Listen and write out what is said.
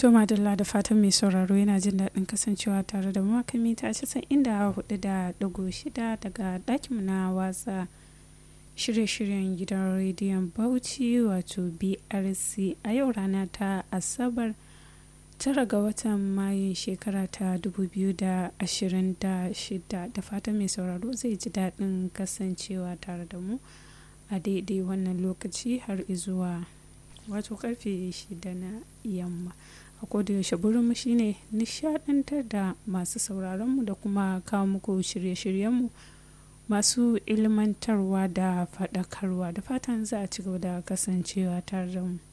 To madalla da fatan mai sauraro yana jin daɗin kasancewa tare da makami ta casa'in inda hudu da ɗigo shida daga ɗakinmu na watsa shirye-shiryen gidan rediyon Bauchi wato BRC a yau rana ta Asabar tara ga watan Mayun shekara ta 2026 da fatan mai sauraro zai ji daɗin kasancewa tare da mu a daidai wannan lokaci har izuwa wato karfe shida na yamma a kodayaushe burinmu shine nishadantar da masu sauraronmu da kuma kawo muku shirye-shiryenmu masu ilmantarwa da faɗakarwa da fatan za a ci gaba da kasancewa tare da mu